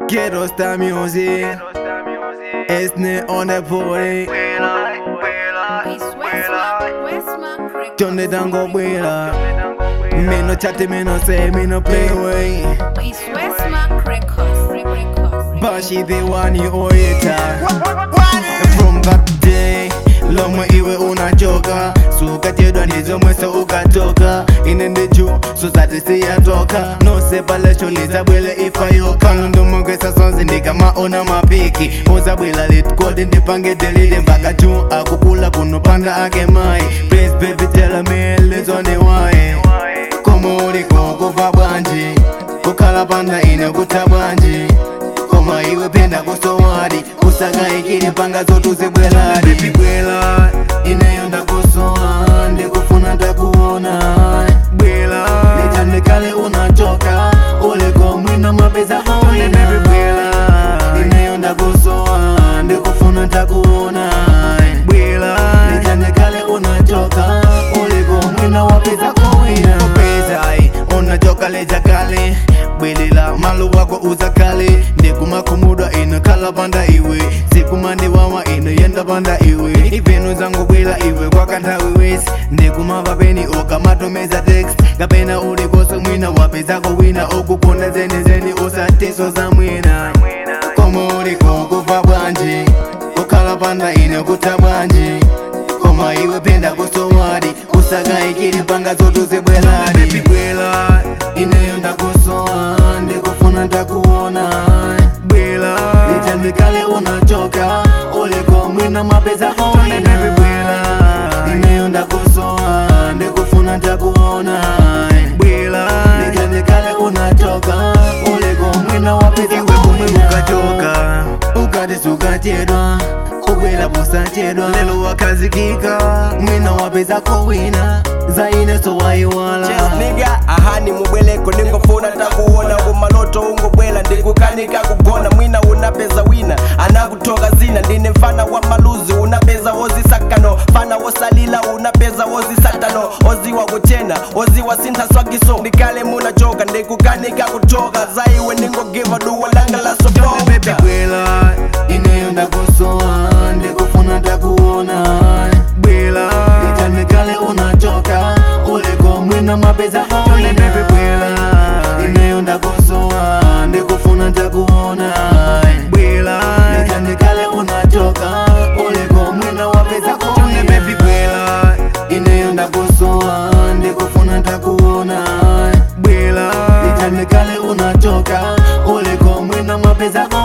Ghetto Star Music. Esne on the party. It's Westmark, Westmark Records. Johnny Dango Bwela. Me no chatty, me no say, me no play away. It's Westmark Records. Records. Bashi the one you oita. From that day. Lomwe iwe unachoka sukajedwa ndizo mweso ukatoka inende juu sosati siyatoka nosepala shuli zabwele ifayoka ndomongesa sonzi ndikamaona mapiki uzabwela litkodi ndipange delide mpaka juu akukula kunopanda ake mai please baby tell me lizone wae komo uliko kuva bwanji kukhala panda ine kuta bwanji koma iwe penda kusowadi usakaikili panga zotu zibweladi Baby bwela ineyo ndakusowa ndikufuna ndakuona bwela nitandikale unachoka uliko mwina mapeza maone Baby bwela ineyo ndakusowa ndikufuna ndakuona bwela nitandikale unachoka uliko mwina wapeza kowina pezai unachoka leja kale bwelela malu wako uzakale ndikumakumudwa ino kala panda iwe sikumandiwawa ino yenda panda iwe ivenu zangu bwela iwe kwakanthawiwesi ndikumavapeni ukamatomeza text kapena ulikoso mwina wapezako wina okukonda zenizeni usatiso za mwina komo uliko kuva bwanji kukhala panda ine kuta bwanji koma iwe penda kusowadi usakaikili panga zotu zibweladi Baby bwela ineyo ndakusowa ndikufuna ndakuona bwela nitandikale unachoka uliko mwina mapeza maone Baby bwela ineyo ndakusowa ndikufuna ndakuona bwela nitandikale unachoka uliko mwina wapeza iwe kumwe ukatoka ukati sukachedwa ubwela posachedwa lelo wakazikika mwina wapeza kowina zaine sowaiwala Yes, nigga ahani mubweleko ningofuna takuona kumaloto ungobwela ndikukanika kugona mwina unapeza wina anakutoka zina ndine mfana wa maluzi unapeza ozi sakano fana wosalila unapeza ozi satano ozi wa kuchena ozi wa sintha swagiso ndikale munachoka ndikukanika kutoka zaiwe ningogiva duwa langa la Baby sofoka bwela ineyo ndakusowa ndikufuna ndakuona bwela nitandikale unachoka uliko mwina mapeza maone Baby bwela ineyo ndakusowa ndikufuna ndakuona bwela nitandikale unachoka uliko mwina wapeza maone Baby bwela ineyo ndakusowa ndikufuna ndakuona bwela nitandikale unachoka uliko mwina mapeza